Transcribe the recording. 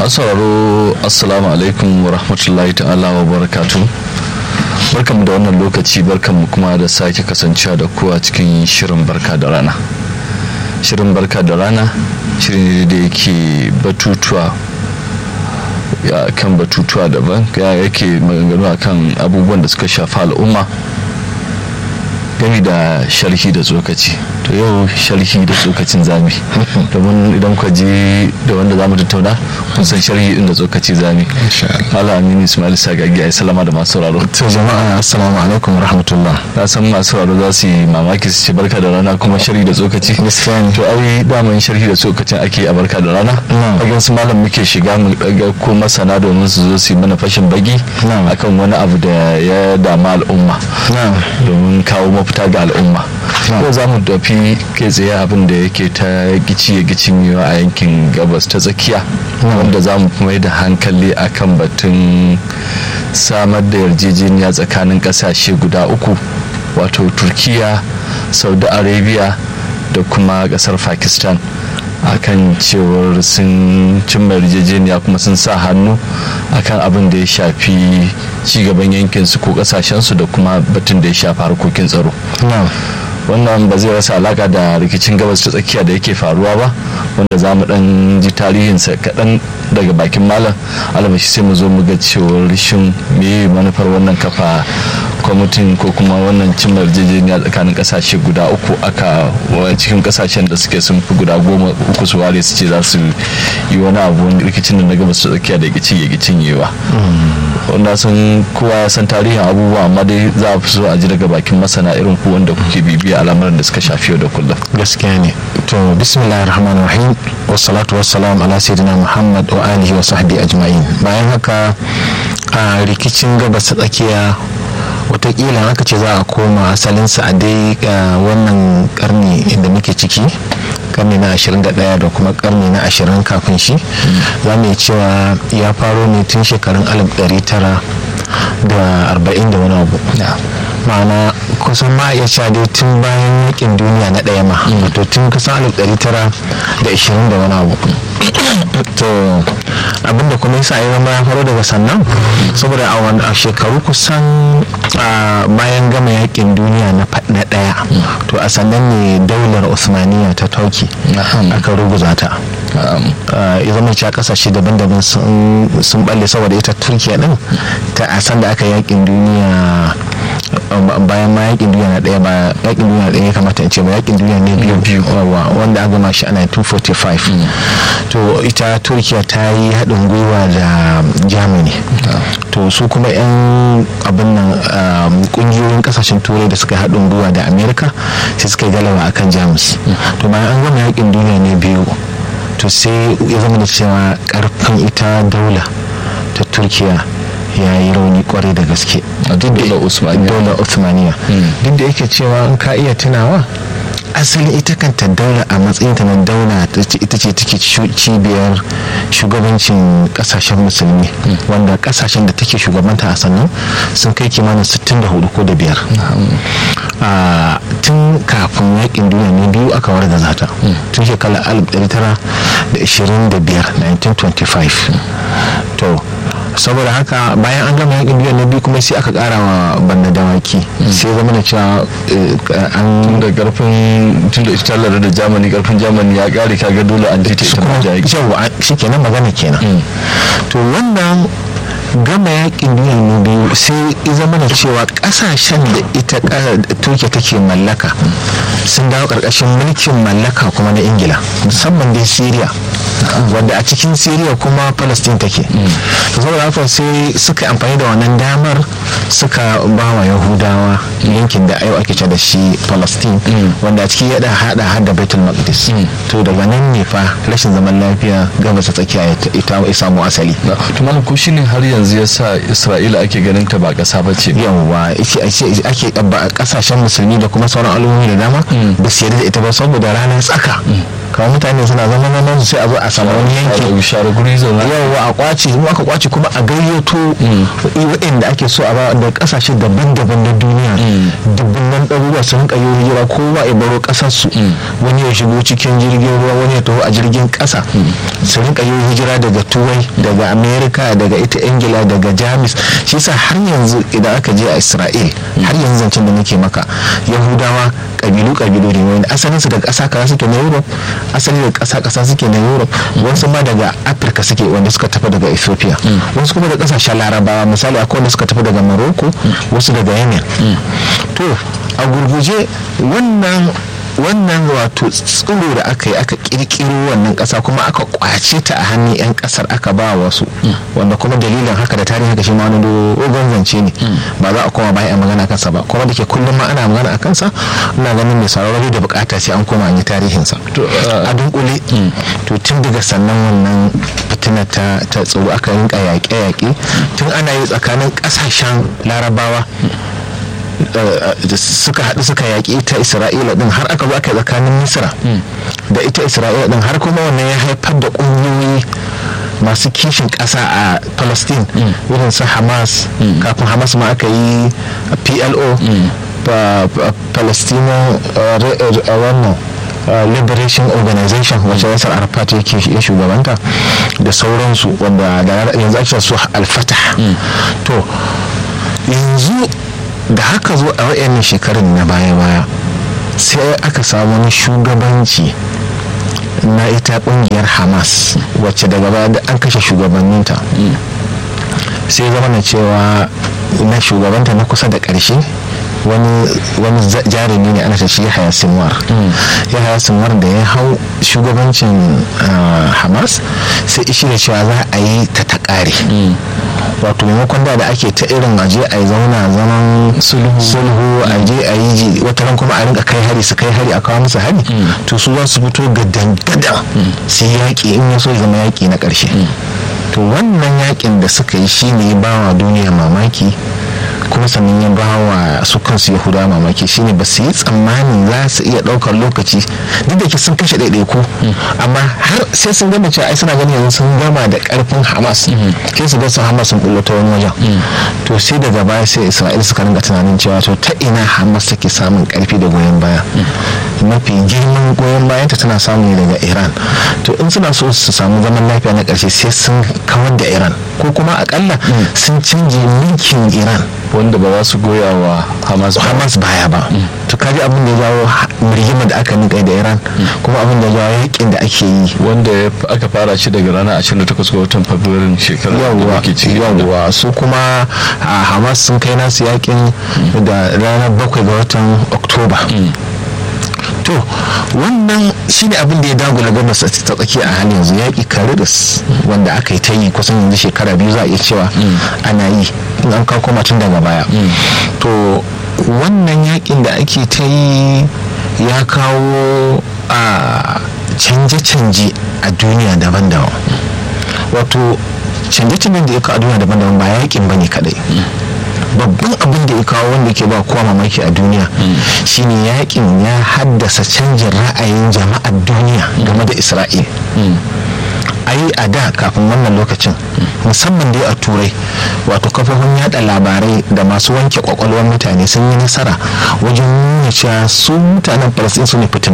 masu sauraro assalamu alaikum wa rahmatullahi ta'ala wa barakatu barkanmu da wannan lokaci barkanmu kuma da sake kasancewa da kowa cikin shirin barka da rana shirin barka da rana shirin da yake batutuwa ya kan batutuwa daban ya yake maganganu akan abubuwan da suka shafi al'umma gami da sharhi da tsokaci to yau sharhi da tsokacin zami domin idan ka je da wanda zamu tattauna kun san sharhi din da tsokaci zami Allah aminu Ismail Sagagi ai salama da masu sauraro to jama'a assalamu alaikum rahmatullah na san masu sauraro za su yi mamaki su ce barka da rana kuma sharhi da tsokaci gaskiya ne to ai daman sharhi da tsokacin ake a barka da rana fagen su malam muke shiga mu daga ko masana domin su zo su yi mana fashin bagi akan wani abu da ya dama al'umma domin kawo mafita ga al'umma yau za mu tafi kai tsaye abin da yake ta gici ya gicin a yankin gabas ta tsakiya wanda za mu mai da hankali akan batun samar da yarjejeniya tsakanin kasashe guda uku wato turkiya saudi arabia da kuma kasar pakistan akan cewar sun cimma yarjejeniya kuma sun sa hannu akan abin da ya shafi cigaban yankinsu ko kasashensu da kuma batun da ya shafi harkokin tsaro wannan ba zai rasa alaka da rikicin gabas ta tsakiya da yake faruwa ba wanda za mu dan ji tarihinsa kaɗan daga bakin malam alamashi sai mu zo mu ga cewar shin me manufar wannan kafa kwamitin ko kuma wannan cimma yarjejeniya tsakanin kasashe guda uku aka cikin kasashen da suke sun fi guda goma uku su ware su ce za su yi wani abu rikicin da na gabas ta tsakiya da gici ya gicin yewa wanda sun kowa ya san tarihin abubuwa amma dai za a fi so a ji daga bakin masana irin ku wanda kuke bibiya al'amuran da suka shafi yau da kullum gaskiya ne to bismillahir rahmanir rahim wassalatu wassalam ala sayyidina muhammad wa alihi wa sahbihi ajma'in bayan haka a rikicin gabas ta tsakiya watakila aka ce za a koma asalinsa a dai wannan karni da muke ciki karni na 21 da kuma karni na 20 kafin shi za mu yi cewa ya faro ne tun shekarun 1900 da 40 da wani abu ma'ana kusan ma iya cewa dai tun bayan yakin duniya na ɗaya ma wato tun kusan 1920 da wani abu to abinda kuma yasa ya zama ya faro daga sannan saboda a shekaru kusan bayan gama yakin duniya na ɗaya to a sannan ne daular usmaniya ta tauki aka ruguza ta ya zama cewa kasashe daban-daban sun balle saboda ita turkiya din ta a san da aka yakin duniya bayan ma yakin duniya na daya ba yakin duniya na daya ya kamata in ce ba yakin duniya ne biyu biyu wanda an gama shi a 1945 to ita turkiya ta yi haɗin gwiwa da germany to su kuma yan abin nan kungiyoyin kasashen turai da suka haɗin gwiwa da america sai suka yi galaba akan jamus to bayan an gama yakin duniya ne biyu to sai ya zama da cewa karfin ita daula ta turkiya ya yi rauni kwarai da gaske daular usmaniya duk da yake cewa in ka iya tunawa asali ita kanta daula a matsayin ta na daula ita ce take cibiyar shugabancin kasashen musulmi wanda kasashen da take shugabanta a sannan sun kai kimanin 64 ko da biyar tun kafin yakin duniya ne biyu aka warga zata tun shekarar 1925 1925 to saboda haka bayan an gama yakin duniya na biyu kuma sai aka kara wa banda dawaki sai zama da cewa an da karfin tun da ita da jamani karfin jamani ya kare kaga dole an ji ta ita ma yawa shi kenan magana kenan to wannan gama yakin duniya na biyu sai zama da cewa kasashen da ita turkiya take mallaka sun dawo karkashin mulkin mallaka kuma na ingila musamman dai syria wanda a cikin syria kuma palestine take saboda haka sai suka amfani da wannan damar suka ba wa yahudawa yankin da ayo ake ce da shi palestine wanda a ciki ya hada hada baitul maqdis to daga nan ne fa rashin zaman lafiya gabas tsakiya ita ya samu asali to malam ko shine har yanzu ya sa isra'ila ake ganin ta ba kasa ba ce yawwa ake kasashen musulmi da kuma sauran al'ummomi da dama ba su yarda da ita ba saboda ranar tsaka kawai mutane suna zama nan su sai a zo a samu wani yanki share guri zauna yawa a kwace in aka kwace kuma a gayyato waɗanda ake so a ba da kasashe daban-daban na duniya dubbunan ɗaruruwa su rinka yi hijira kowa ya baro ƙasarsu wani ya shigo cikin jirgin ruwa wani ya taho a jirgin ƙasa su rinka yi hijira daga turai daga amerika daga ita ingila daga jamus shi sa har yanzu idan aka je a isra'il har yanzu zancen da nake maka yahudawa kabilu kabilu ne wani asalin su daga ƙasa kaza suke na europe asali daga ƙasa ƙasa suke na europe wasu ma daga afirka suke wanda suka tafi daga ethiopia wasu kuma daga ƙasashen larabawa misali akwai wanda suka tafi daga morocco wasu daga yemen to a gurguje wannan wannan wato tsiro da aka yi aka kirkiro wannan kasa kuma aka kwace ta a hannun 'yan kasar aka ba wasu wanda kuma dalilin haka da tarihi haka shi ma wani dogon zance ne ba za a koma bayan magana kansa ba kuma da ke kullum ma ana magana a kansa ina ganin mai sauraro da bukata sai an koma an yi tarihinsa a dunkule to tun daga sannan wannan fitina ta tsoro aka rinka yaƙe-yaƙe tun ana yi tsakanin ƙasashen larabawa suka haɗu suka yaƙi ita isra'ila din har aka zo aka tsakanin misra da ita isra'ila din har kuma wannan ya haifar da ƙungiyoyi masu kishin ƙasa a palestine irin su hamas kafin hamas ma aka yi plo palestinian wannan liberation organization wacce yasar arafat yake ya shugabanta da sauransu wanda yanzu ake su alfatah to yanzu da haka zo a wayannan shekarun na baya-baya sai aka samu wani shugabanci na ita kungiyar hamas wacce daga baya da an kashe shugabanninta sai zama na cewa na shugabanta na kusa da ƙarshe wani jarumi ne ana shi yahaya sinwar yahaya sinwar da ya hau shugabancin hamas sai ishi da cewa za a yi ta ta ƙare wato maimakon da da ake ta irin aje a yi zauna zaman sulhu a je a yi wata ran kuma a rinka kai hari su kai hari a kawo musu hari to su za su fito gadan gadan su yaƙi in ya so zama yaƙi na ƙarshe to wannan yaƙin da suka yi shine ba wa duniya mamaki kuma sannan ya ba wa su kansu yahuda mamaki shine ba su yi tsammanin za su iya ɗaukar lokaci duk da ke sun kashe ɗaiɗaiku amma har sai sun gama cewa ai suna ganin yanzu sun gama da ƙarfin hamas sai su ga su hamas sun bullo ta wani wajen to sai daga baya sai isra'il suka ringa tunanin cewa to ta ina hamas take samun ƙarfi da goyon baya mafi girman goyon bayan ta tana samu ne daga iran to in suna so su samu zaman lafiya na ƙarshe sai sun kawar da iran ko kuma akalla sun canje mulkin iran wanda ba za su goya wa hamas hamas baya ba to kaji abin da ya jawo rigimar da aka nika da iran kuma abin da ya jawo yakin da ake yi wanda aka fara shi daga ranar 28 ga watan fabrairun shekarar yawwa yawwa su kuma hamas sun kai nasu yakin da ranar 7 ga watan oktoba to wannan shine abin da ya dagula gabas ta tsaki a halin yanzu yaƙi karidus wanda aka yi ta yi kusan yanzu shekara biyu za a iya cewa ana yi in an kawo koma tun daga baya to wannan yaƙin da ake ta yi ya kawo a canje-canje a duniya daban-daban wato canje-canjen da ya kawo a duniya daban-daban ba yaƙin ba ne kadai babban abin da ya kawo wanda ke ba kowa mamaki a duniya shine yakin ya haddasa canjin ra'ayin jama'ar duniya game da isra'il ai a da kafin wannan lokacin musamman dai a turai wato kafofin yada labarai da masu wanke kwakwalwar mutane sun yi nasara wajen nuna cewa su mutanen falastin su ne fitin